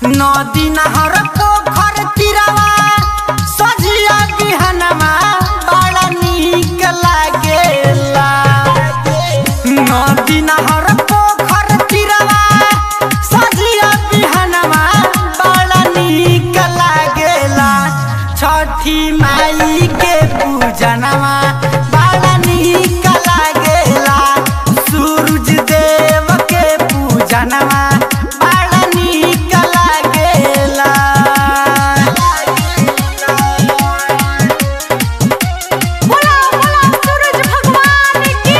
नदी नहर पोखर तिरवा सजिया बिहनमा बड़ा नीक लागेला नदी नहर पोखर तिरवा सजिया बिहनमा बड़ा नीक लागेला छठी माई के पूजनमा बड़ा नीक लागेला सूरज देव के पूजनमा बड़ा नीक लागेला बोला बोला सूरज भगवान की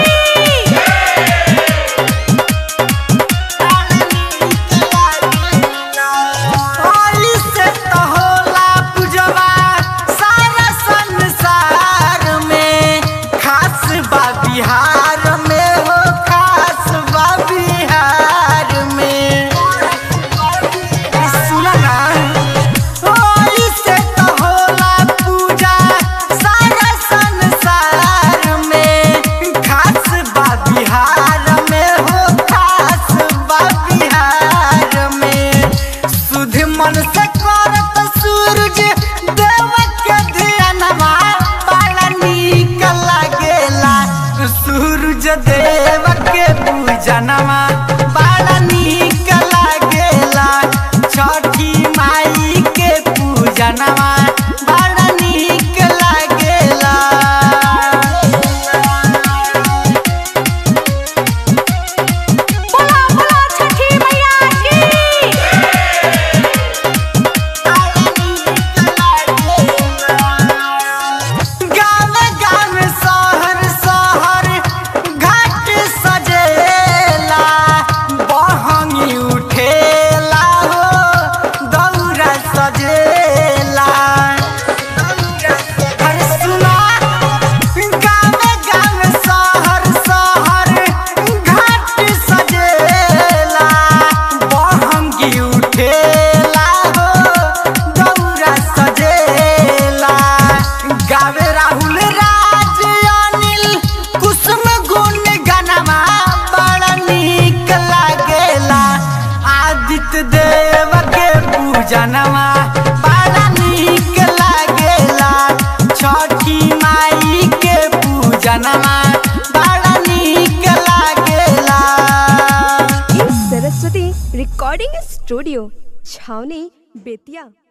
से तो होला पूजवा सारा संसार में खास बा बिहार में हो खास बा बिहार में सुना ना ओई से तो होला पूजा सारा संसार में खास बा बिहार में हो खास बा बिहार में सुध मन से करत सूरज देव के ध्यानवा बड़ा नीक लागेला सूरज देव के पूजनवा बड़ा नीक लागेला छठी माई के पूजनवा बड़ा नीक लागेला बोला बोला छठी मैया की गाँव गाँव शहर शहर घाट सजेला बहंगी उठेला हो दौरा सजेला अरे सुना गाँव गाँव शहर शहर घाट सजेला बहंगी उठेला हो दौरा सजेला गावे राहुल राज अनिल कुसुम गुण गनमा बड़ा नीक लागेला आदित्य देव के पूजनवा बड़ा नीक लागेला छठी माई के पूजनवा बड़ा नीक लागेला सरस्वती रिकॉर्डिंग स्टूडियो छावनी बेतिया